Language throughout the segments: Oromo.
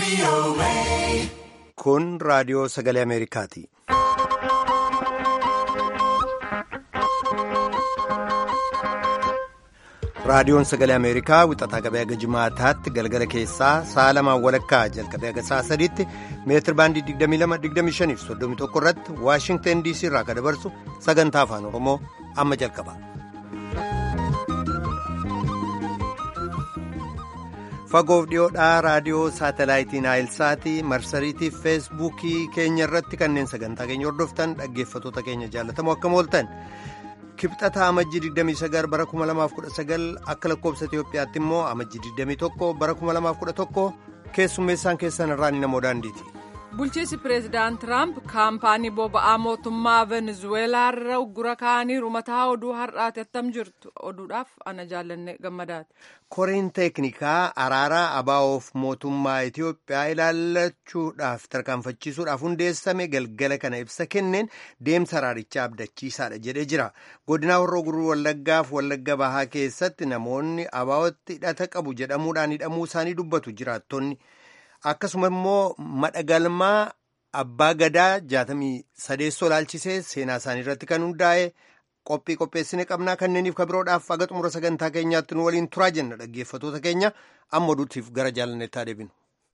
Kun raadiyoo sagalee Ameerikaati. Raadiyoon sagalee Ameerikaa wixataa qabee haga jimaataatti galgala keessaa sa'a lamaan walakkaa jalqabee haga sa'a sadiitti meetir baandii 22-25 fi 31 irratti Waashingtan DC irraa kan dabarsu sagantaa afaan Oromoo amma jalqaba. Fagoof dhiyoodhaa raadiyoo saatalaayitii Naayilsaatii marsariitii feesbuukii keenya irratti kanneen sagantaa keenya hordoftan dhaggeeffatoota keenya jaallatamoo akkam ooltan. kibxata amajjii 29 bara 2019 akka lakkoobsa Itiyoophiyaatti immoo amajjii 21 bara 2011 keessummeessaan keessan irraan namoo daandiiti. Bulchiinsi pireezidaant Tiraamp kaampaanii boba'aa mootummaa Venezuweelaa irra uggura kaa'aniiru mataa oduu har'aati attam jirtu oduudhaaf ana jaallanne gammadaati. Koreen teeknikaa araaraa abaa'oof mootummaa Itiyoophiyaa ilaallachuudhaaf tarkaanfachiisuudhaaf hundeessame galgala kana ibsa kenneen deemsa araarichaa abdachiisaadha jedhee jira. Godina Horroo Guruu Wallaggaaf Wallagga Bahaa keessatti namoonni abaa'ootti hidhata qabu jedhamuudhaan hidhamuu isaanii dubbatu jiraattonni. Akkasuma immoo madhagalmaa abbaa gadaa jaatamii sadeessoo laalchisee seenaa isaanii irratti kan hundaa'e qophii qopheessine qabnaa kanneeniif kabiroodhaaf aga xumura sagantaa keenyaatti nu waliin turaa jenna dhaggeeffatoota keenya amma oduutiif gara jaalanneettaa deebinu.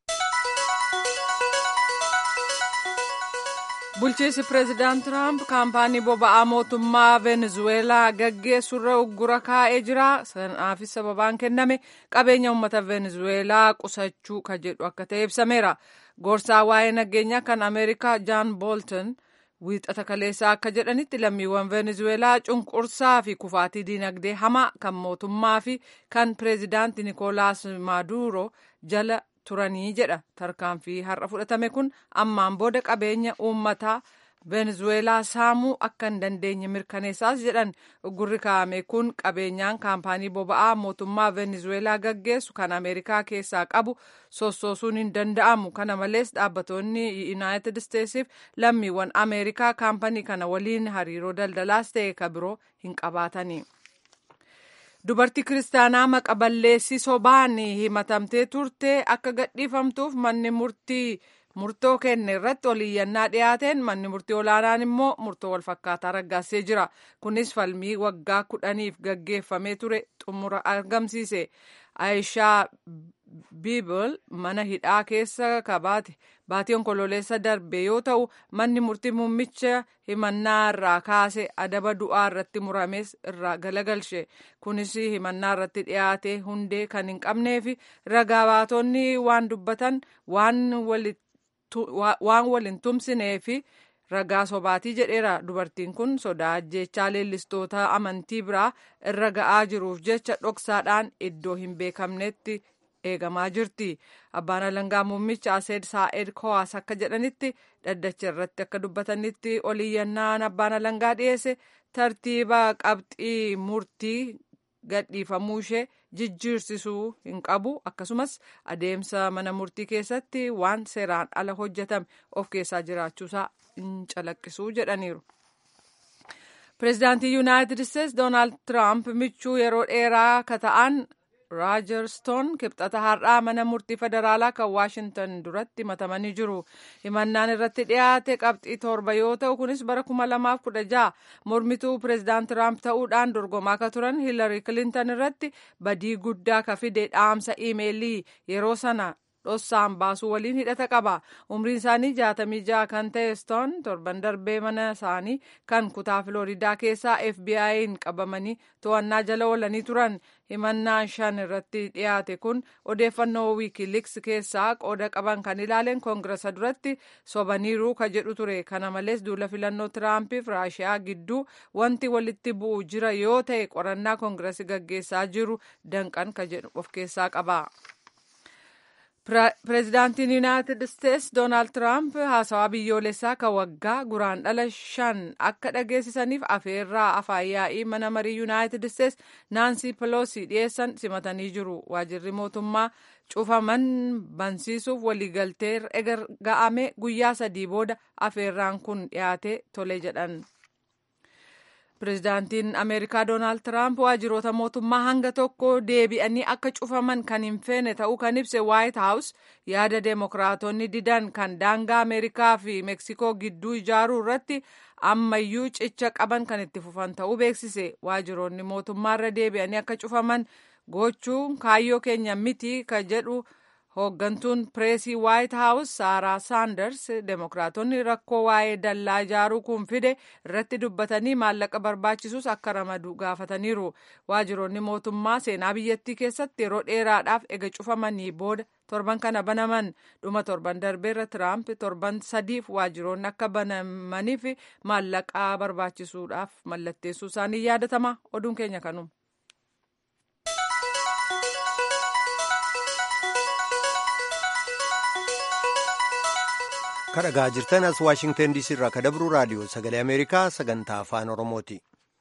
Bulchiinsi pireezidaant Tiraamp kaampaanii boba'aa mootummaa Venezuweelaa gaggeessurra uggura kaa'ee jira. Sanaafis sababaan kenname qabeenya uummata Venezuweelaa qusachuu ka jedhu akka ta'e ibsameera. Gorsaa waa'ee nageenyaa kan Ameerikaa Jaan Boolton wiixata kaleessaa akka jedhanitti lammiiwwan Venezuweelaa cunqursaa fi kufaatii dinagdee hamaa kan mootummaa fi kan pireezidaanti Nikolaas Maaduro jala turanii jedha tarkaanfii har'a fudhatame kun ammaan booda qabeenya uummataa venezuweelaa saamuu akka hin dandeenye mirkaneessaas jedhan uggurri kaa'ame kun qabeenyaan kaampaanii boba'aa mootummaa venezuweelaa gaggeessu kan ameerikaa keessaa qabu sossoosuun hin danda'amu kana malees dhaabbatoonni yuunaayitid isteetsiif lammiiwwan ameerikaa kaampanii kana waliin hariiroo daldalaas ta'e ka biroo hin qabaatani. Dubartii kiristaanaa maqa balleessii sobaan himatamtee turte akka gadhiifamtuuf manni murtii murtoo kenne irratti oliyyannaa dhiyaateen manni murtii olaanaan immoo murtoo walfakkaataa raggaasee jira. Kunis falmii waggaa kudhaniif gaggeeffamee ture xumura argamsiise. Aayishaa Biibal mana hidhaa keessa kabaate baatii onkololeessa darbe yoo ta'u manni murtii muummicha himannaa irraa kaase adaba du'aa irratti murames irraa galagalche kunis himannaa irratti dhiyaate hundee kan hin qabnee fi ragaa baatonni waan dubbatan waan waliin tumsinee fi ragaa sobaatii jedheera dubartiin kun sodaa ajjeechaa leellistoota amantii biraa irra ga'aa jiruuf jecha dhoksaadhaan iddoo hin beekamnetti eegamaa jirti. Abbaan alangaa muummicha Aseed Saa'ed Kowaas akka jedhanitti dhaddacha irratti akka dubbatanitti oliyyannaan abbaan alangaa dhiyeesse tartiiba qabxii murtii gadhiifamuu ishee jijjiirsisuu hin qabu akkasumas adeemsa mana murtii keessatti waan seeraan ala hojjetame of keessaa jiraachuusaa hin calaqqisuu jedhaniiru. Pireezidaantii Yuunaayitid Isteetsi Doonaald Tiraamp michuu yeroo dheeraa ka ta'an raajarstoon kibxata har'aa mana murtii federaalaa kan waashintan duratti himatamanii jiru himannaan irratti dhiyaate qabxii torba yoo ta'u kunis bara kuma lamaaf kudha jaha mormituu pireezidaant tiraamp ta'uudhaan dorgomaa ka turan hiilarii kilintan irratti badii guddaa ka fide dhaamsa iimeelii yeroo sana dhossaan baasuu waliin hidhata qaba umriin isaanii jaatamii jaha kan ta'e stoon torban darbee mana isaanii kan kutaa filooridaa keessaa fbi'n qabamanii to'annaa jala oolanii turan himannaan shan irratti dhiyaate kun odeeffannoo wiikiliks keessaa qooda qaban kan ilaaleen koongirasa duratti sobaniiru ka jedhu ture kana malees duula filannoo tiraampiif raashiyaa gidduu wanti walitti bu'u jira yoo ta'e qorannaa koongirasi gaggeessaa jiru danqan ka jedhu of keessaa qaba. Pireezidaantiin Yuunaayitid Isteetsi Doonaald Tiraamp haasawaa biyyoolessaa kan waggaa guraan dhala shan akka dhageessisaniif afeerraa afaan yaa'ii mana marii Yuunaayitid Isteetsi Naansii Peloosi dhiyeessan simatanii jiru. Waajirri mootummaa cufaman bansiisuuf waliigaltee erga ga'ame guyyaa sadii booda afeerraan kun dhiyaate tole jedhan. Pireezidaantiin Ameerikaa Doonaald Tiraamp waajjiroota mootummaa hanga tokko deebi'anii akka cufaman kan hin feene ta'uu kan ibse Waayit Haawus yaada Deemokiraatonni didan kan daangaa Ameerikaa fi Meksikoo gidduu ijaaruu irratti ammayyuu cicha qaban kan itti fufan ta'uu beeksise. Waajjiroonni mootummaarra deebi'anii akka cufaman gochuun kaayyoo keenya miti kan jedhu. hooggantuun pireesii waayit haawus saaraa saanders deemokiraatonni rakkoo waa'ee dallaa ijaaruu kun fide irratti dubbatanii maallaqa barbaachisus akka ramadu gaafataniiru waajjiroonni mootummaa seenaa biyyattii keessatti yeroo dheeraadhaaf ega cufamanii booda torban kana banaman dhuma torban darbeerra tiraamp torban sadiif waajjiroonni akka banamaniif maallaqa barbaachisuudhaaf mallatteessuu isaanii yaadatama oduun keenya kanuma. kadhagaa jirtan as waashingtan diisii irraa kadabru raadiyoo sagalee ameerikaa sagantaa afaan oromooti.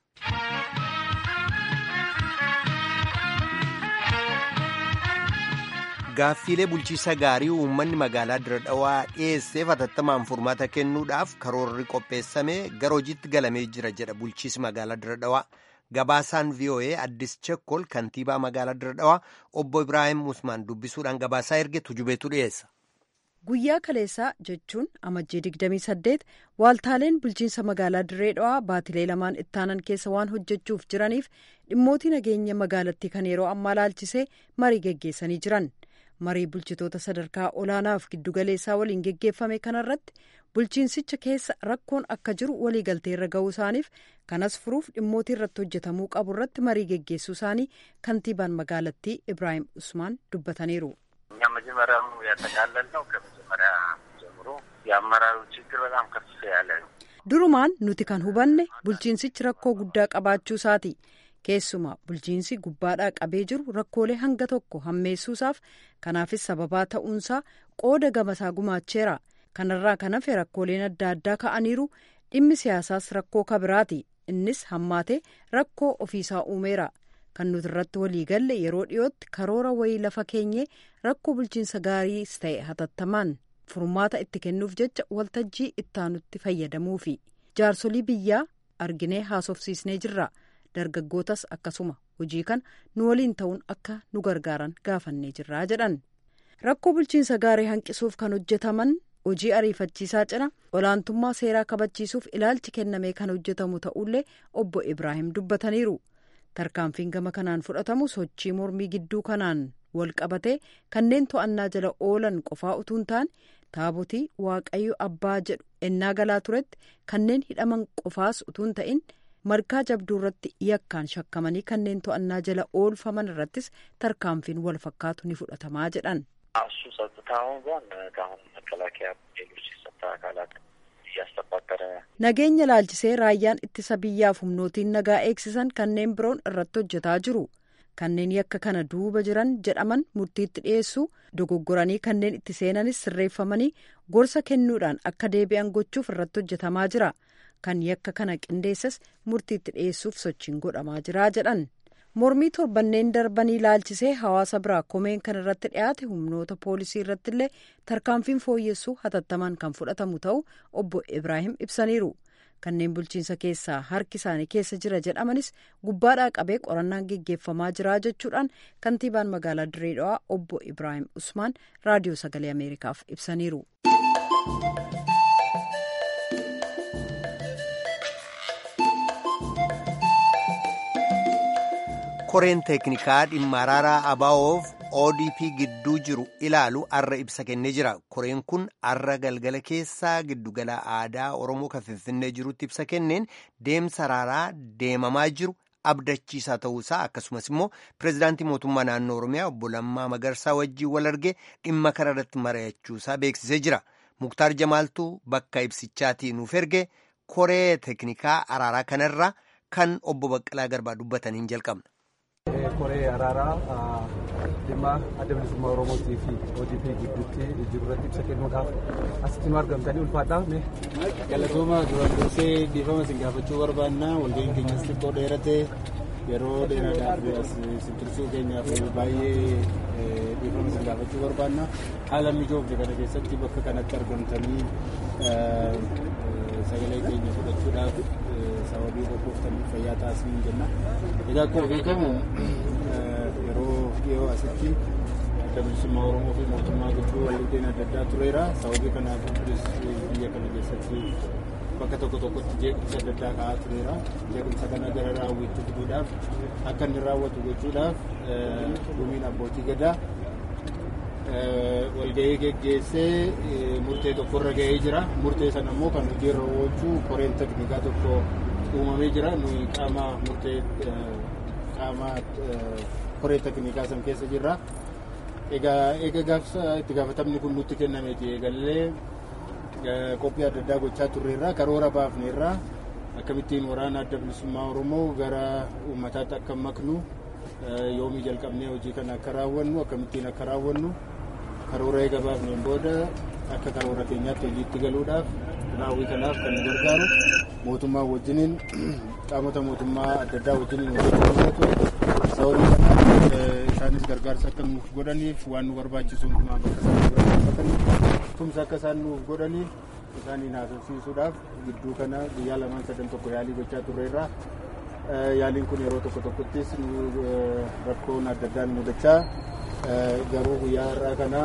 gaaffiilee bulchiisa gaarii uummanni magaalaa dira dhawaa dhiyeesseef hatattamaan furmaata kennuudhaaf karoorri qopheessamee gara hojiitti galamee jira jedha bulchiisi magaalaa dira dhawaa gabaasaan voa addis chekkol kantiibaa magaalaa dira dhawaa obbo ibraahim usmaan dubbisuudhaan gabaasaa erge tujubeetu dhiyeessa. guyyaa kaleessaa jechuun amajjii 28 waaltaaleen bulchiinsa magaalaa dirree dhawaa baatilee lamaan ittaanan keessa waan hojjechuuf jiraniif dhimmootii nageenya magaalattii kan yeroo ammaa laalchisee marii geggeessanii jiran marii bulchitoota sadarkaa olaanaaf giddugaleessaa waliin geggeeffame kanarratti bulchiinsicha keessa rakkoon akka jiru waliigalteerra ga'uu isaaniif kanas furuuf dhimmootii irratti hojjetamuu qabu irratti marii geggeessuu isaanii kantiibaan magaalattii ibraahim usmaan dubbataniiru. እኛ መጀመሪያው ያጠቃለልነው ከመጀመሪያ ጀምሮ የአመራሩ ችግር በጣም ከፍ ያለ ነው። durumaan nuti kan hubanne bulchiinsichi rakkoo guddaa qabaachuu isaati keessumaa bulchiinsi gubbaadhaa qabee jiru rakkoolee hanga tokko hammeessuusaaf kanaafis sababaa ta'uunsaa qooda gamasaa gumaacheera kanarraa kan hafe rakkooleen adda addaa ka'aniiru dhimmi siyaasaas rakkoo kabiraati innis hammaatee rakkoo ofiisaa uumeera. kan nuti irratti walii galle yeroo dhiyootti karoora wayii lafa keenyee rakkoo bulchiinsa gaariis ta'e hatattamaan furmaata itti kennuuf jecha waltajjii ittaanutti fayyadamuufi jaarsolii biyyaa arginee haasofsiisnee jirra dargaggootas akkasuma hojii kana nu waliin ta'uun akka nu gargaaran gaafannee jirraa jedhan rakkoo bulchiinsa gaarii hanqisuuf kan hojjetaman hojii ariifachiisaa cina olaantummaa seeraa kabachiisuuf ilaalchi kennamee kan hojjetamu ta'ullee obbo ibraahim dubbataniiru. tarkaanfiin gama kanaan fudhatamu sochii mormii gidduu kanaan wal qabatee kanneen to'annaa jala oolan qofaa utuu hin taane taabotii waaqayyo abbaa jedhu ennaa galaa turetti kanneen hidhaman qofaas utuu hin ta'in margaa jabduu irratti yakkaan shakkamanii kanneen to'annaa jala oolfaman irrattis tarkaanfiin wal fakkaatu ni fudhatamaa jedhan. እሱ ጸጥታውን ጎን ከአሁን መከላከያ ሌሎች የጸጥታ አካላት እያስተባበረ nageenya laalchisee raayyaan ittisa biyyaaf humnootiin nagaa eegsisan kanneen biroon irratti hojjetaa jiru kanneen yakka kana duuba jiran jedhaman murtiitti dhiyeessuu dogoggoranii kanneen itti seenanis sirreeffamanii gorsa kennuudhaan akka deebi'an gochuuf irratti hojjetamaa jira kan yakka kana qindeessas murtiitti dhiyeessuuf sochiin godhamaa jira jedhan mormii torbanneen darbanii laalchisee hawaasa biraa komeen kan irratti dhiyaate humnoota poolisii irratti illee tarkaanfiin fooyyessuu hatattamaan kan fudhatamu ta'uu obbo ibraahim ibsaniiru kanneen bulchiinsa keessaa harki isaanii keessa jira jedhamanis gubbaadhaa qabee qorannaan geggeeffamaa jira jechuudhaan kantiibaan magaalaa dirree dhawaa obbo ibraahim usmaan raadiyoo sagalee ameerikaaf ibsaniiru. koreen teeknikaa dhimma araaraa abaa'oof odp gidduu jiru ilaalu arra ibsa kennee jira koreen kun arra galgala keessaa giddugala aadaa oromoo kan finfinnee jirutti ibsa kenneen deemsa araaraa deemamaa jiru abdachiisaa ta'uusaa akkasumas immoo pireezidaantii mootummaa naannoo oromiyaa obbo Lammaa Magarsaa wajjiin wal argee dhimma kana irratti mari'achuusaa beeksisee jira muktaar jamaaltuu bakka ibsichaatii nuuf erge koree teeknikaa araaraa kanarra kan obbo Baqqalaa Garbaa dubbataniin jalqabna. koree araaraa dhimma adda bilisummaa oromootii fi ODP gidduutti jiru irratti ibsa kennuudhaaf asitti nu argamtanii ulfaadhaa mee. Galatooma duraan dursee dhiifama isin gaafachuu barbaanna walga'iin keenyas xiqqoo dheerate yeroo dheeraadhaaf isin tursuu keenyaaf baay'ee dhiifama isin gaafachuu barbaanna haala mijoofne kana keessatti bakka kanatti argamtanii sagalee keenya fudhachuudhaaf sababii qoqqooftaniif fayyaa taasisuu jenna. Egaa akkuma beekamu yeroo dhiyoo asitti adda bilisummaa Oromoo fi mootummaa gidduu waliigalteen adda addaa tureera. Sababii kanaaf biyya kana keessatti bakka tokko tokkotti jeequmsa adda addaa ka'aa tureera. Jeequmsa kana gara raawwitti fiduudhaaf akka inni raawwatu gochuudhaaf dhumiin abbootii gadaa walgahii geggeessee murtee tokkorra gahee jira. Murtee sana immoo kan hojiirra oolchuu koreen teknikaa tokko uumamee jira. Nuyi qaama murtee qaama koree teknikaa san keessa jirra. Egaa eega gaafsa itti gaafatamni kun nutti kennameeti eegallee qophii adda addaa gochaa turreerra karoora baafneerra akkamittiin waraana adda bilisummaa Oromoo gara uummataatti akka maknu yoomii jalqabnee hojii kana akka raawwannu akkamittiin akka raawwannu karoora eega baafneen booda akka karoora keenyaatti hojiitti galuudhaaf raawwii kanaaf kan nu gargaaru mootummaa wajjiniin qaamota mootummaa adda addaa wajjiniin hojjechuu sababii kanaaf isaanis gargaarsa akka nuuf godhaniif waan nu barbaachisu hundumaa bakka isaan barbaachisan tumsa akka isaan nuuf godhaniif isaaniin haasofsiisuudhaaf gidduu kana guyyaa lamaan sadan tokko yaalii gochaa turreerra. Yaaliin kun yeroo tokko tokkottis rakkoon adda addaan mudachaa garuu guyyaa har'aa kana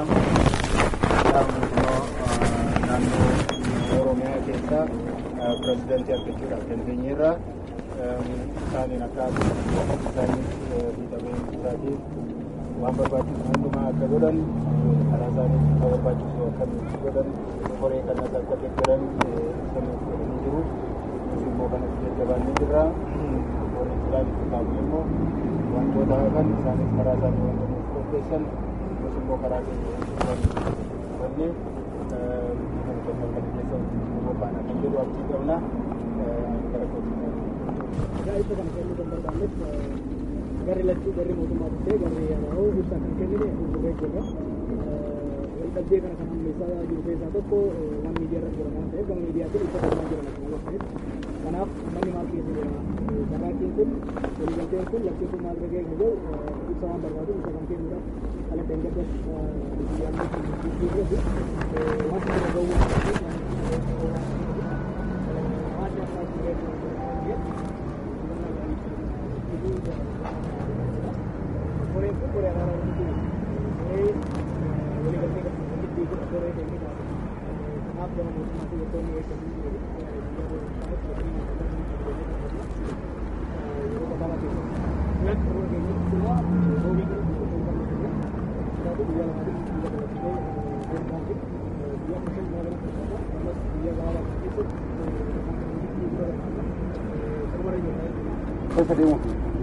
naannoo Oromiyaa keessaa pirezidaantii argachuudhaaf dandeenyeerra. isaaniin akka isaaniif miidhamee isaatiif waan barbaachisu hundumaa akka godhan karaa isaaniif akka barbaachisu akka nuti godhan koree kanas akka deeggaran isaaniif godhanii jiru. Nus immoo kanas jajjabaannee jirra. Warri isaaniif kaabu immoo wantoota hafan isaanis karaa isaanii wanta nuuf qopheessan nus immoo karaa keenya hubannee kan kennan kana keessa qophaa'an kan jedhu abdii qabna. Gara kootti Egaa ibsa kana kennuu kan barbaanneef garri lachuu garri mootummaa dhuftee garri yaa'u ibsa kan kennine fuulduree jirra. Waldhabdee kana kan hammeessaa jiru keessaa tokko waan miidiyaa irratti jiran waan ta'eef gama miidiyaatiin ibsa kennamaa jiran akkuma ta'eef. Kanaaf manni maal keessa jira? Sarraakiin kun waliigalteen kun lachuu kun maal gagee kan jedhu ibsa waan barbaadu ibsa kan kennuudhaaf ala dangaddas biyyaan irratti waan kana ga'uu Keessa deemuuf.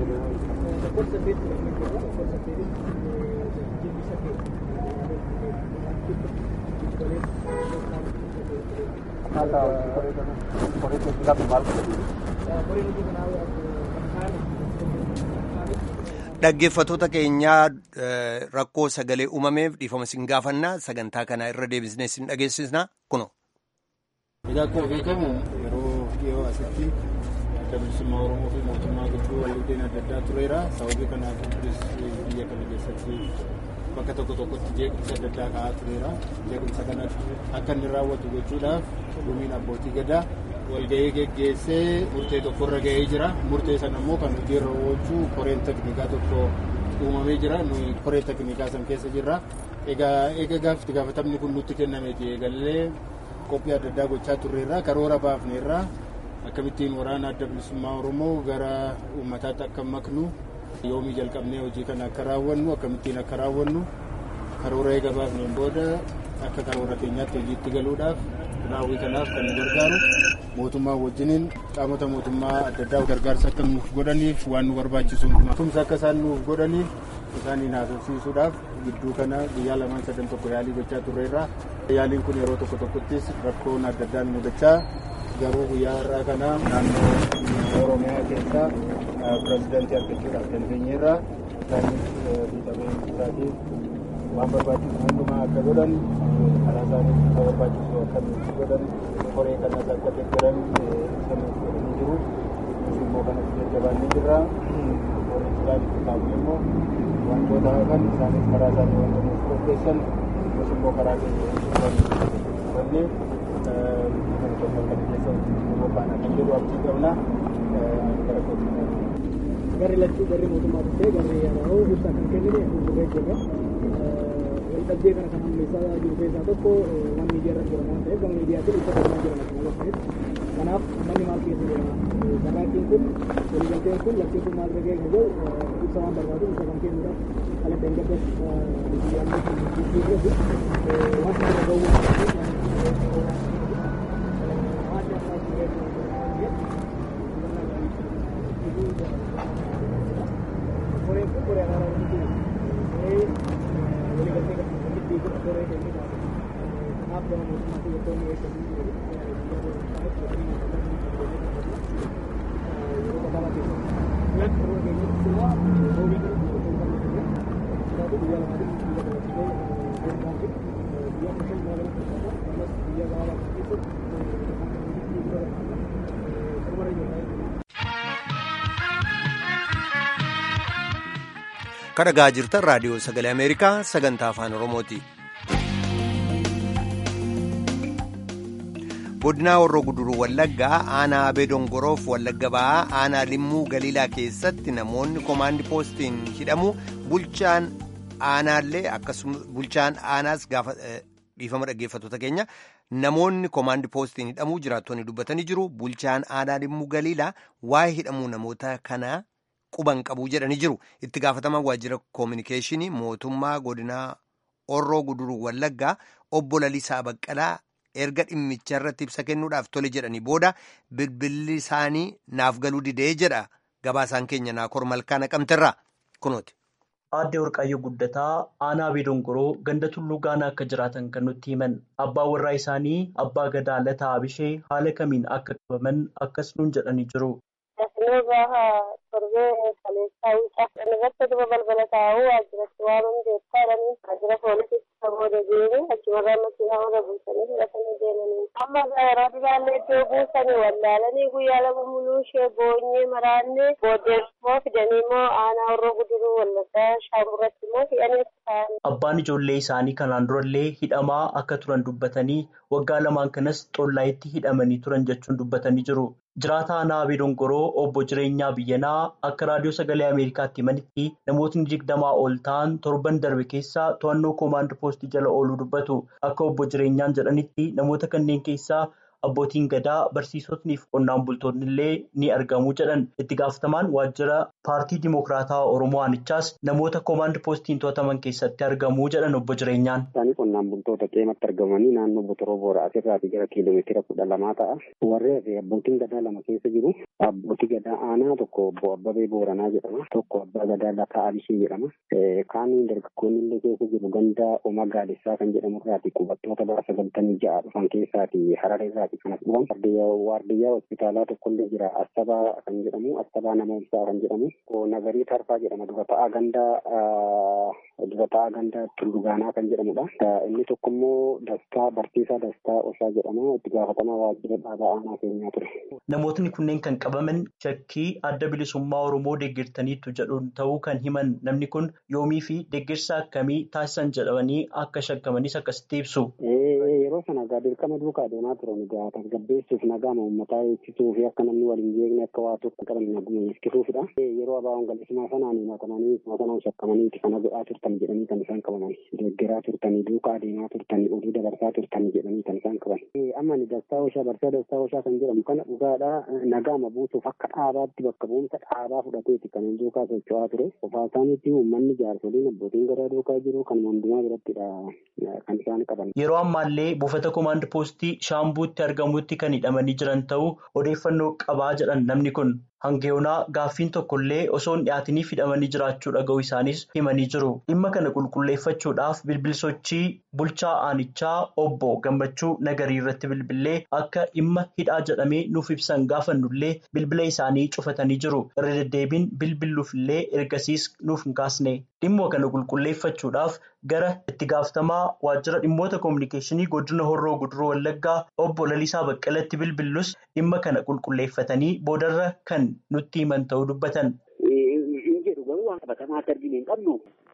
Dhaggeeffattoota keenyaa rakkoo sagalee uumameef dhiifama isin gaafannaa sagantaa kana irra deebisnee isin dhageessisna kuno. Egaa akkuma beekamu yeroo dhiyoo asitti adda bilisummaa Oromoo fi mootummaa gidduu waliigalteen adda addaa tureera. Sababii kanaaf biyya kana keessatti bakka tokko tokkotti jeequmsa adda addaa ka'aa tureera. Jeequmsa kana akka inni raawwatu gochuudhaaf dhumiin abbootii gadaa walgahii geggeessee murtee tokkorra gahee jira. Murtee sana immoo kan hojiirra oolchuu koreen teknikaa tokko uumamee jira. Nuyi koree teknikaa san keessa jirra. Egaa eega gaafti gaafatamni kun nutti kennameeti eegallee qophii adda addaa gochaa turreerra karoora baafneerra akkamittiin waraana adda bilisummaa Oromoo gara uummataatti akka maknu yoomii jalqabnee hojii kana akka raawwannu akkamittiin akka raawwannu karoora eega baafneen booda akka karoora keenyaatti hojiitti galuudhaaf raawwii kanaaf kan nu gargaaru mootummaa wajjiniin qaamota mootummaa adda addaa gargaarsa akka nuuf godhaniif waan nu barbaachisu tumsa akka isaan nuuf godhaniif isaaniin haasofsiisuudhaaf gidduu kana guyyaa lamaan sadan tokko yaalii gochaa turreerra. Yaaliin kun yeroo tokko tokkottis rakkoon adda addaan mudachaa garuu guyyaa har'aa kana naannoo Oromiyaa keessaa pirezidaantii argachuudhaaf dandeenyeerra. Isaanis miidhamee isaatiif waan barbaachisu hundumaa akka godhan karaa isaaniif akka barbaachisu akka nuti godhan koree kanas akka deeggaran ibsa nuuf godhanii jiru. Nus immoo kanas jajjabaannee jirra. Warri isaaniif kaabu immoo wantoota hafan isaanis karaa isaanii wanta nuuf qopheessan nus immoo karaa keenya hubannee kan kennan kana keessa qophaa'an kan jedhu abdii qabna. gara kootti. Garri lachuu garri mootummaa dhuftee garri yaada'oo ibsaa kan kennine gurguree jirra. Waldhabdee kana kan hammeessaa jiru keessaa tokko waan miidiyaa irratti jedhamu waan ta'eef gama miidiyaatiin ibsa kennamaa jiran akkuma bakkaatti. Kanaaf manni maal keessa jira? Saraatiin kun waliigalteen kun lachuu kun maal gagee kan jedhu ibsa waan barbaadu ibsa kan kennuudhaaf kalaqqa hin gaddas biyyaanii kan jijjiirratti waan kana ga'uu kan dhagaa jirtan raadiyoo sagalee ameerikaa sagantaa afaan oromooti. godinaa warroo guduruu wallaggaa aanaa abee dongoroof wallagga ba'aa aanaa limmuu galiilaa keessatti namoonni koomaandi poostiin hidhamu bulchaan aanaallee akkasumas bulchaan aanaas gaafa dhiifama dhaggeeffattoota keenya namoonni koomaandi poostiin hidhamuu jiraattonni dubbatanii jiru bulchaan aanaa limmuu galiilaa waa'ee hidhamuu namoota kanaa. quban qabuu jedhanii jiru itti gaafatamaan waajjira koominikeeshinii mootummaa godinaa orroo guduruu wallaggaa obbo Lalisaa Baqqalaa erga dhimmicha irratti ibsa kennuudhaaf tole jedhanii booda bilbilli isaanii naaf galuu didee jedha gabaasaan keenya naakor malkaa naqamterra kunooti. Aadde Warqaayyoo Guddataa aanaa Abee Dongoroo ganda tulluu gaanaa akka jiraatan kan nutti himan abbaan warraa isaanii abbaa gadaa Lataa Abishee haala kamiin akka qabaman akkas nuun jedhanii jiru. Dasnoo gaafa torbee kaleessaa wiixaa irratti duba balbala taa'uu waajjiratti waan hundeessaa jedhanii waajjira poolisiitti sabooda deemee achumarraa makiinaa warra buusanii fudhatanii deemanii. Amma yeroo duraallee iddoo buusanii wallaalanii guyyaa lama muluu ishee boonyee maraannee booddeessoo fidanii immoo aanaa warra guduruu wallaggaa shaamurratti immoo hidhanii ta'an. Abbaan ijoollee isaanii kanaan durallee hidhamaa akka turan dubbatanii waggaa lamaan kanas xollaayitti hidhamanii turan jechuun dubbatanii jiru. Jiraata aanaa Abee Dongoroo obbo Jireenyaa Biyyanaa akka raadiyoo sagalee Ameerikaatti himanitti namootni digdamaa ol ta'an torban darbe keessaa to'annoo koomaand poostii jala ooluu dubbatu. Akka obbo Jireenyaan jedhanitti namoota kanneen keessaa abbootiin gadaa barsiisotnii fi qonnaan bultoonni illee ni argamu jedhan. Itti gaafatamaan waajjira paartii Dimokiraataa Oromoo Aanichaas namoota koomaand poostiin to'ataman keessatti argamu jedhan obbo Jireenyaan. Isaanii qonnaan bultoota qeematti argamanii naannoo Botoroo Booraa asirraatii gara kiiloomeetira kudha lamaa ta'a. Warri hafe abbootiin gadaa lama keessa jiru. Abbootii gadaa aanaa tokko obbo Abbabee Booranaa jedhama. Tokko abbaa gadaa Lataa Abishee jedhama. Kaaniin dargaggoonni illee keessa jiru ganda Oma Gaadessaa kan jedhamu irraati qubattoota bara sagaltamii ja'a dhufan keessaati Harare irraati kanas dhufan. Waardiyyaa hospitaalaa tokkollee jira. Astabaa kan jedhamu Astabaa nama ibsaa kan jedhamu. Nagarii Tarfaa jedhama dura ta'aa ganda dura ta'aa ganda Tullugaanaa kan jedhamudha. Inni tokko immoo Dastaa Barsiisaa Dastaa Osaa jedhama. Itti gaafatamaa waajjira dhaabaa aanaa keenyaa ture. Namootni kunneen kan qabaman shakkii adda bilisummaa Oromoo deeggartaniitu jedhuun ta'uu kan himan namni kun yoomii fi deeggarsa akkamii taasisan jedhamanii akka shakkamanis akkasitti ibsu. Yeroo sana egaa dirqama duukaa deemaa turan egaa tasgabbeessuuf nagaama uummataa eegsisuu fi akka namni waliin jeeqne akka waa tokko qaban naguma eegsisuufidha. Yeroo abaa'oon galisimaa sanaan himatamanii sanaan shakkamaniiti kana godhaa turtan jedhanii kan isaan qabaman. Deeggaraa turtanii duukaa deemaa turtanii oduu dabarsaa turtanii jedhanii kan isaan qaban. Amma ni dastaa ooshaa barsaa dastaa ooshaa kan jedhamu kana dhugaadha nagaama buusuuf akka dhaabaatti bakka bu'umsa dhaabaa fudhateeti kan duukaa socho'aa ture. Qofaa isaaniitti uummanni jaarsoliin abbootiin gadaa duukaa jiru kan hundumaa birattidha kan isaan qaban. Yeroo ammaallee buufata koomaand poostii shaambuutti argamutti kan hidhamanii jiran ta'uu odeeffannoo qabaa jedhan namni kun. Hangeyoonaa gaaffiin tokkollee osoo hin dhiyaatiniif hidhamanii jiraachuu dhaga'uu isaanis himanii jiru. Dhimma kana qulqulleeffachuudhaaf bilbilsochii bulchaa aanichaa obbo Gammachuu Nagarii irratti bilbilee akka dhimma hidhaa jedhamee nuuf ibsan gaafannullee bilbila isaanii cufatanii jiru. Irra deddeebiin bilbiluufillee ergasiis nuuf hin kaasne. Dhimma kana qulqulleeffachuudhaaf gara itti gaafatamaa waajjira dhimmoota koominikeeshinii godina Horroo Guduroo Wallaggaa obbo Lalisaa Baqqalatti bilbillus dhimma kana qulqulleeffatanii boodarra kan nutti himan ta'uu dubbatan. Hin jedhu garuu waan qabatamaa akka arginu hin qabnu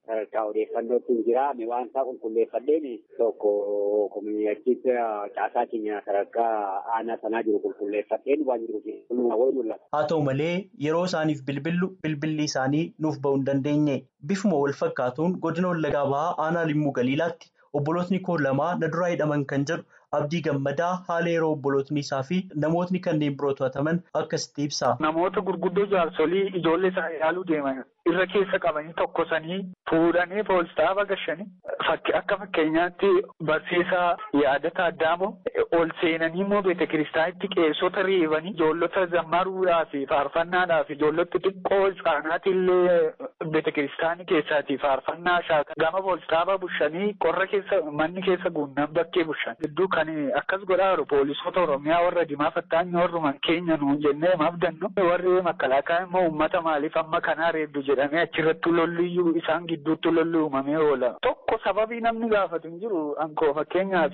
sadarkaa odeeffannootti hin jira. Ani waan isaa qulqulleeffadheen tokko kominikachiisa caasaa keenya sadarkaa aanaa sanaa jiru qulqulleeffadheen waan jiru wayii mul'ata. Haa ta'u malee yeroo isaaniif bilbillu bilbilli isaanii nuuf ba'uu hin dandeenye. Bifuma wal fakkaatuun godina Wallaggaa Bahaa aanaa Limmuu Galiilaatti obbolootni koo lamaa na duraa hidhaman kan jedhu Abdii Gammadaa haala yeroo obbolootni isaa fi namootni kanneen biroo to'ataman akkasitti ibsa. Namoota gurguddoo jaarsolii ijoollee isaa ilaaluu deeman irra keessa qabanii tokkosanii fuudhanii poolistaaf agashanii akka fakkeenyaatti barsiisaa yaadata addaamoo ol seenanii immoo beeta kiristaanitti qeessota reebanii ijoollota zammaruudhaa fi faarfannaadhaa fi ijoollota xiqqoo isaanaati illee beeta kiristaanii keessaati faarfannaa shaaka gama poolistaafaa bushanii qorra keessa manni keessa guunnan bakkee bushan gidduu kan akkas godhaa jiru poolisoota oromiyaa warra dimaa fattaanyi warruman keenya nuun jennee maafdannu warri makalaakaa immoo uummata maaliif amma kanaa reeddu jedhamee achirratti lolliyyuu isaan gidduutti lolli uumamee oola tokko sababii namni gaafatu hin jiru ankoo fakkeenyaaf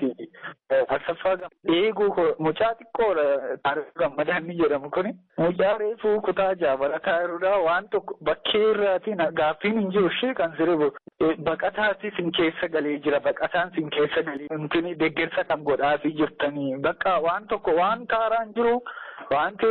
Asaffaa eeguu mucaa xiqqoodha taarikuu gammadaa inni jedhamu kuni mucaa reefuu kutaa jaabalataa jirudha waan tokko bakkee irraatiin gaaffiin hin jiru ishee kan sirbu baqataati sin keessa galee jira baqataan sin keessa galee yookiin deeggarsa kan godhaafii jirtanii bakka waan tokko waan kaaraan jiru wanti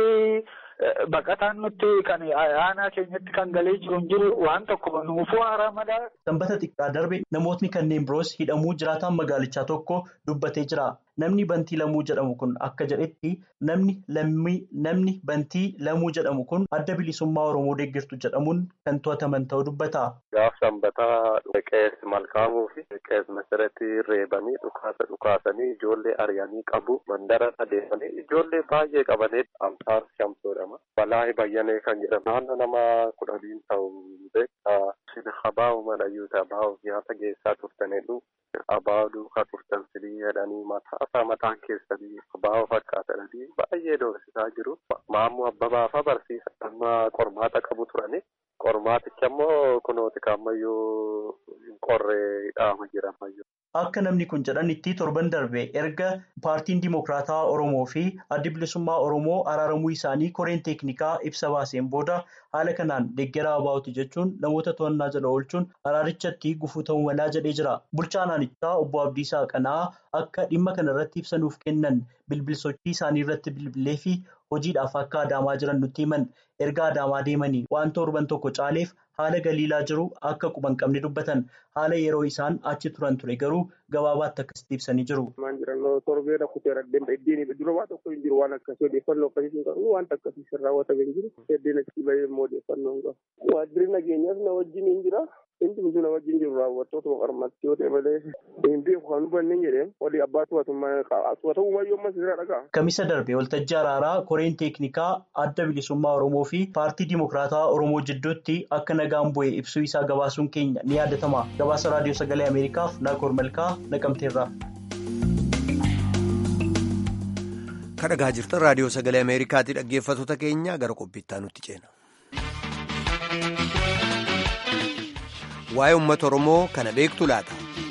baqataan nutti kan aanaa keenyatti kan galee jiru hin jiru waan tokko nuufuu haaraa madaa. Sanbata xiqqaa darbe namootni kanneen biroos hidhamuu jiraataan magaalichaa tokko dubbatee jira. Namni bantii lamuu jedhamu kun akka jedhetti namni lammii namni bantii lamuu jedhamu kun adda bilisummaa Oromoo deeggartu jedhamuun kan to'ataman ta'uu dubbata. Gaaf sanbataa qees malkaamuu fi qees masirratti reebanii dhukaasa dhukaasanii ijoollee ari'anii qabu mandara adeemanii ijoollee baay'ee qabanii amsaar shamsoodhama. Balaahi bayyanee kan jedhamu naannoo nama kudhaniin ta'u beektaa habaa'u madhayyuu taa'abaa'uuf nyaata geessaa turtanidhu. Abaa'uu duukaa turtan silii jedhanii mataa mataan keessanii abaa'uu fakkaatanii baay'ee doorsisaa jiru. Maammoo Abbabaafa barsiisa amma qormaata qabu turani. Qormaaticha immoo kunooti kaammayyuu qorree dhaama jira ammayyuu. Akka namni kun jedhanitti torban darbe erga paartiin Dimokiraataa Oromoo fi addi bilisummaa Oromoo araaramuu isaanii koreen teeknikaa ibsa baaseen booda haala kanaan deeggaraa abaa'uti jechuun namoota to'annaa jala oolchuun araarichatti gufuu ta'uu malaa jedhee jira. Bulchaan aanichaa obbo Abdiisaa Qanaa akka dhimma kana irratti ibsa nuuf kennan bilbilsochii isaanii irratti bilbilee fi hojiidhaaf akka adaamaa jiran nutti himan erga adaamaa deemanii waan torban tokko caaleef haala galiilaa jiru akka quban qabne dubbatan haala yeroo isaan achi turan ture garuu gabaabaatti akkasitti ibsanii jiru. Maan jirannoo torbee rakkutee raddeen iddiin dura waan tokko hin jiru waan akkasii odeeffannoo akkasii hin qabu waan akkasii sirraa raawwatamee hin jiru heddeen achi bahee immoo odeeffannoo hin qabu. Waajjirri nageenyaas na wajjin hin jira. Inni hunduu na wajjin jiru raawwattoota maqarmatti yoo ta'e malee hin beeku kan hubanne hin jedhee walii abbaa to'atamuu mayyoo ammas jira dhagaa. Kamisa darbe waltajjii araaraa koreen teeknikaa adda bilisummaa Oromoo fi paartii Dimokiraataa Oromoo jidduutti akka nagaan bu'e ibsuu isaa gabaasuun keenya ni yaadatama. Gabaasa raadiyoo sagalee Ameerikaaf Naakoor Malkaa naqamteerra. Kan dhagaa jirtan raadiyoo sagalee Ameerikaatti dhaggeeffattoota keenya gara qophiittaa nutti ceena. Waa'ee uummata Oromoo kana beektu laata?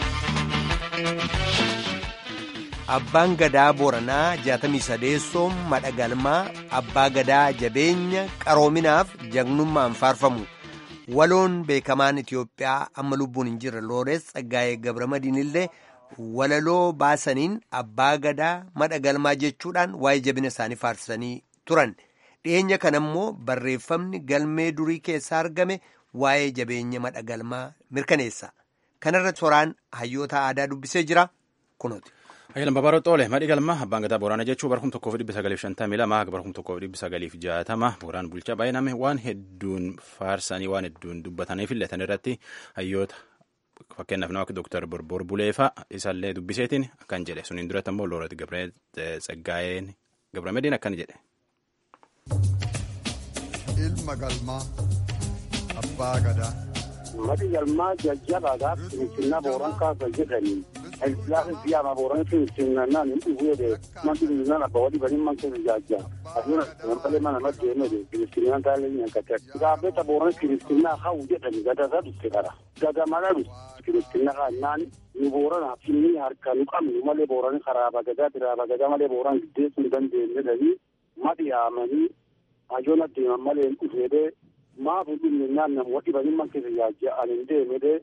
Abbaan gadaa Booranaa jaatamii sadeessoon madha galmaa abbaa gadaa jabeenya qaroominaaf jagnummaan faarfamu. Waloon beekamaan Itiyoophiyaa amma lubbuun hin jirre Loorees Tsaggaayee Gabramadiin illee walaloo baasaniin abbaa gadaa madha galmaa jechuudhaan waa'ee jabina isaanii faarsanii turan. Dhiyeenya kana immoo barreeffamni galmee durii keessaa argame waa'ee jabeenya madha galmaa mirkaneessa. Kanarratti soraan hayyoota aadaa dubbisee jira kunuuti. Ayyalan Babaaroo Xoole madhi galma abbaan gadaa Booranaa jechuun bara kuma tokkoo fi dhibba sagaliif shantamii lama bara kuma tokkoo fi dhibba sagaliif jaatama Booraan bulchaa baay'iname waan hedduun faarsanii waan hedduun dubbatanii fillatan irratti hayyoota fakkeenyaaf nama akka Dooktar Borbor Buleefaa isaallee dubbiseetiin akkan jedhe suniin duratti ammoo Looret Gabree Tsaggaayeen Gabramediin akkana jedhe. Ilma galmaa abbaa gadaa. Madhi galmaa jajjabaadhaaf finfinnaa Booran kaasa jedhanii. Ilaafi biyyaama Booran finfinnaan hin dhufuudhe manti finfinnaan abba wali banii manti jajja. Asuma nambalee mana madde mede finfinnaan taalee nyaakate. Gaafeta Booran finfinnaa hawu jedhani gadasa dhufe qara. Gagamana dhufe finfinnaa kaannaan nu Booran finni harka nu qabnu malee Booran karaaba gadaa biraaba gadaa malee Booran giddeessuu hin dandeenye jedhanii madi yaamanii hajoon adeeman malee hin dhufeedhe maafu dhumne naan nam wadhi banii manti jajja ani hin deemedhe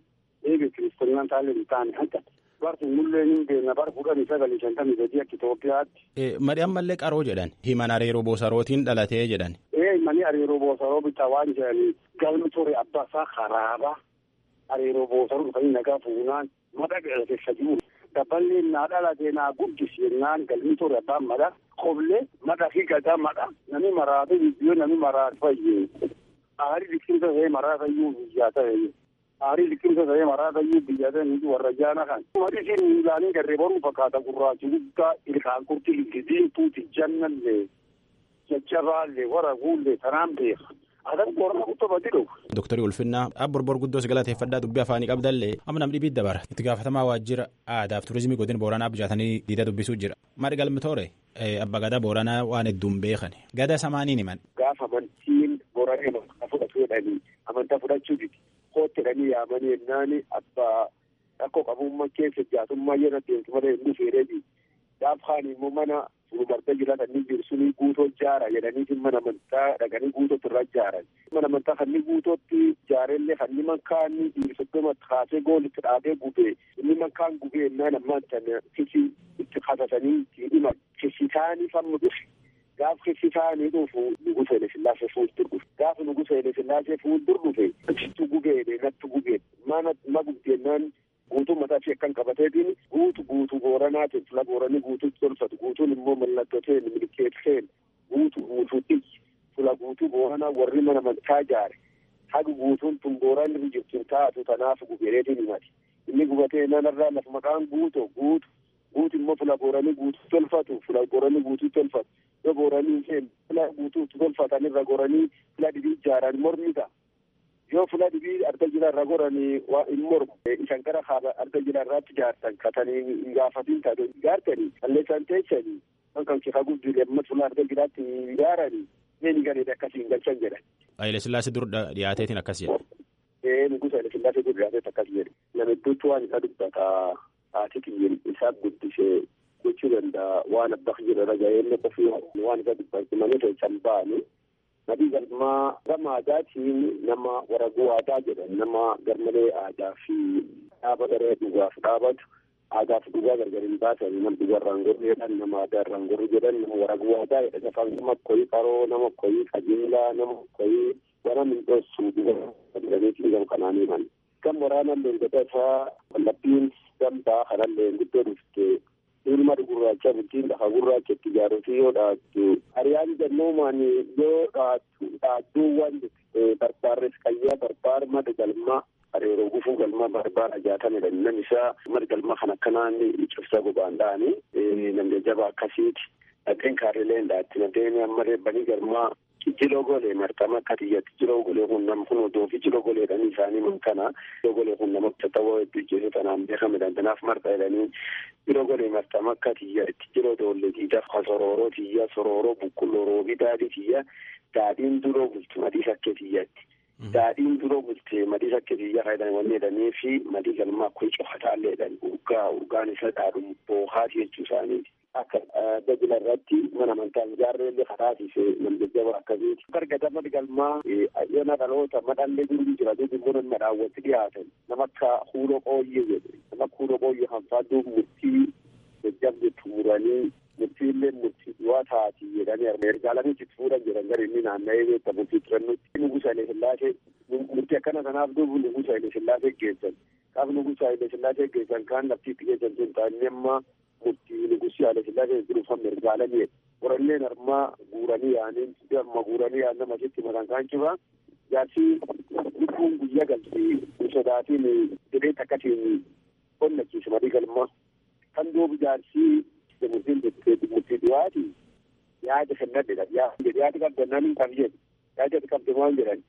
eege kiristaanaan taalee hin taane hanqa barsi mullee hin beekna bara kudhanii sagalii shantamii sadii akka Itoophiyaatti. Madhi ammallee qaroo jedhan himan hariiroo boosarootiin dhalatee jedhan. Ee mani hariiroo boosaroo bitaa waan jedhanii galmi ture abbaa isaa karaaba hariiroo boosaroo dhufanii nagaa fuunaan madha keessa jiru. Dabballee naa dhalatee naa guddisi jennaan galmi ture abbaan madha qoblee madha fi gadaa madha nami maraatu biyyoo nami maraatu fayyee. Aarii biqiltoota ta'ee maraata iyyuu biyyaa ta'e. Aarii biqiltoota ta'ee maraata iyyuu biyyaa ta'e warra jaana kan. Madisiin miilaanii garree baruu fakkaata gurraachi guddaa ilkaan kurti ilkidiintuuti jannallee jajjabaallee waraguullee tanaan beeka. Adan qorma guddaa badi dhufu. Dooktarii Ulfinnaa abborbor guddoos galateeffadhaa dubbii afaanii qabdallee amma nam dhibii dabara itti gaafatamaa waajjira aadaaf turizimii godina booranaa bijaatanii diida dubbisuu jira. Maadhi galmi toore abba gadaa booranaa waan hedduun beekan gada samaaniin himan. Gaafa amantiin booranee amantaa fudhatu jedhanii amantaa fudhachuu didi kootti jedhanii yaamanii yennaani abbaa rakkoo qabummaa keessa jaatummaa yeroo deemtu malee hin dhufeereebi. Gaafaan immoo mana fuulbarda jiraatanii jiru sunii guutoo jaara jedhanii mana amantaa dhaqanii guutootti irra jaaran. Mana amantaa kan inni guutootti jaarellee kan inni mankaanni soddoma kaasee goolitti dhaabee gubee inni mankaan gubee ennaan ammaan tana kisi itti qatatanii itti himan kisitaanii fammu dhufe. Gaaf kisitaanii dhufu nugusa ile sillaasee fuuldur dhufe. Gaaf nugusa ile sillaasee fuuldur dhufe achitti gubeedhe natti gubeen mana ma gubdeennaan guutuu mataa ishee akkan qabateetiin guutu guutuu booranaatiin fila booranii guutuutti tolfatu guutuun immoo mallattoteen milkeesseen guutu guutuutti fila guutuu booranaa warri mana amantaa jaare haga guutuun tun booran irra jirtu taatu tanaaf gubeereetiin himati inni gubatee nanarraa lafa maqaan guuto guutu guutu immoo fila booranii guutuu tolfatu fila booranii guutuu tolfatu yoo booranii isheen fila guutuu tolfatan irra goranii fila dhibii ijaaran mormi ta'a. yoo fula dhibii arga jira irra goranii waa hin mormu isan gara haala arga jira irraatti jaartan katanii hin gaafatin taate jaartanii qalleessan teessanii kan kifa guddilee amma fula arga jiraatti hin jaaranii neeni gareedha akkasii hin galchan jedhan. Haile Sillaasee dur dhiyaateetiin akkas jedhe. Ee nugusa Haile Sillaasee dur dhiyaateet akkas jedhe. Namidduutti waan isa dubbata haati kiyyin isaa guddisee gochuu danda'a waan abbaa jira raga'ee qofii waan isa dubbatu malee keessan ba'anii. Nabii galmaa gama aadaatiin nama waraguu aadaa jedhan nama garmalee aadaa fi dhaaba garee dhugaaf dhaabatu aadaa fi dhugaa gargar hin baasan nama dhugaa irraan gorru jedhan nama aadaa irraan gorru jedhan nama waraguu aadaa jedhan afaan nama koyii qaroo nama koyii qajeelaa nama koyii wana min dhoossu jedhaniitiin gam kanaanii man. Gam waraanaan leengata isaa wallabbiin gambaa kanallee guddoo dhufte ilma gurraacha bultiin lafa gurraacha itti ijaaruufi yoo dhaattu hariyaan jennoomaan yoo dhaattu dhaattuuwwan barbaarres qayyaa barbaar mada galmaa hariiroo gufuu galmaa barbaar ajaatamedha nam isaa mada galmaa kan akkanaan cibsa gobaan dha'anii namni jaba akkasiiti dhaqeen kaarileen dhaatti nadeen amma reebbanii galmaa jijjiroo golee martama akka tiyyatti jijjiroo golee kun nam kun odoo fi jijjiroo goleedhanii isaanii man kana jijjiroo golee kun nama tattawoo hedduu jeesu tanaan beekamedhan tanaaf marta jedhanii jijjiroo golee martama akka tiyyatti jijjiroo doollee tiidaf ka sorooroo tiyya sorooroo bukkulloroo fi daadhii tiyya daadhiin duroo bultu madii sakkee tiyyatti. Daadhiin duroo bultee madii sakkee tiyya fayyadaman wanni jedhanii fi madii galmaa kun cofataallee jedhan urgaa urgaan isa dhaadhu boohaati jechuu isaaniiti. akka dajila irratti mana amantaa ijaarreellee karaatiise nam jajjaba akkasiiti. Gargada madi galmaa yoona dhaloota madhallee durii jira duubi immoo nama daawwatti dhiyaatan nama akka huuloo qooyyee jedhe nama akka huuloo qooyyee kan fadduu murtii jajjabde tumuranii murtiillee murtii du'aa taati jedhanii ergaalanii itti fuudhan jedhan gara inni naanna'ee beekta murtii turannutti nugusa Haile Sillaasee murtii akkana kanaaf duubu nugusa Haile Sillaasee geessan. Qaaf nugusa Haile Sillaasee geessan kaan laftiitti geessan sun taa'anii amma murtii nugusi Haile Sillaasee jiruufan mirgaalanii qoranneen armaa guuranii yaaniin amma guuranii yaan nama sitti makan kaan cibaa jaarsi lubbuun guyyaa galti sodaatiin jedhee takkatiin qonnachiisa madii galmaa kan duubu jaarsi murtiin murtii du'aati yaada kennadhe yaada qabdannaan hin qabne yaada qabde maal jedhan.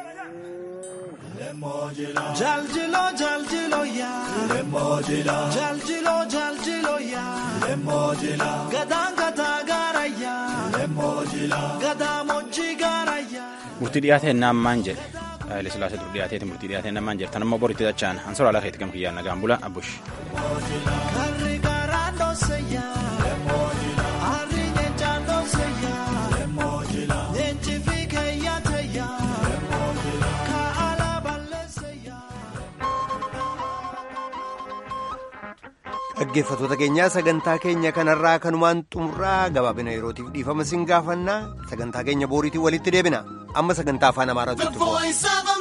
Jaljilo jaljilo ya Lemojila Jaljilo jaljilo ya Lemojila Gadaan gadaa gaara ya Lemojila Gadaa moji gaara ya Murtii dhiyaatee naammaan jedhe. Haile Sillaasee dur dhiyaateeti murtii dhiyaatee naammaan jedhe. Tan ammoo boritti dachaan ansora alaa keetti gam kiyyaan nagaan bula abbush. Karri garaa dhoose ya Harri nyeenchaan dhoose ya Nyeenchi fi keeyyaate ya Kaala balleesse ya dhaggeeffattoota keenyaa sagantaa keenya kanarraa kanumaan xumurraa gabaabina yerootiif dhiifama sin gaafannaa sagantaa keenya booriitiin walitti deebina amma sagantaa afaan amaaraatu